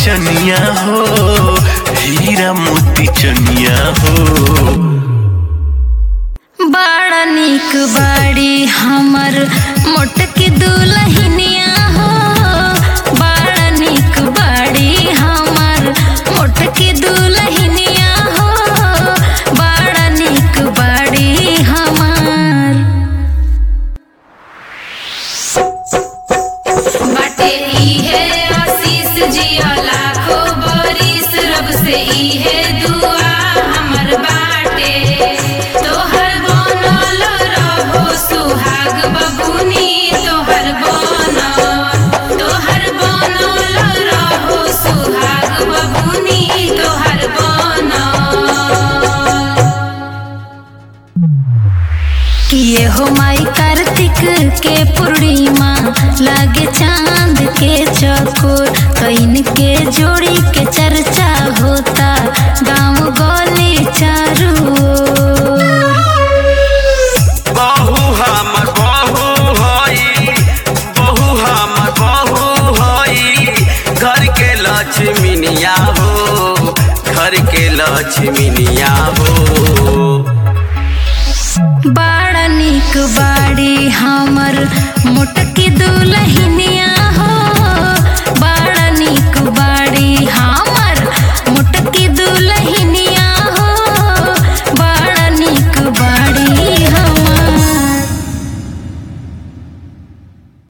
चनिया हो हीरा मोती चनिया हो बड़ा निक बाड़ी हमर मोटकी दुलहिनिया हो बड़ा निक बाड़ी हमर मोटकी दुलहिनिया हो बड़ा निक बाड़ी हमर बाटे इहे आशीष जिया लाखो बरिस रब से इहे दुआ हमर बाटे तोहर बनल रहो सुहाग बबुनी तोहर बनल तोहर बनल रहो सुहाग बबुनी तोहर बनल किए हो माई कार्तिक के पूर्णिमा लागे चांद के चकोर कइन के जोड़ी के चर्चा होता गांव गली चारू ओर। बहु हमर बहु हई बहु हमर बहु हई घर के लक्ष्मीनिया हो घर के लक्ष्मीनिया हो बड़ा निक बाड़ी हमर मोटकी दुलहिन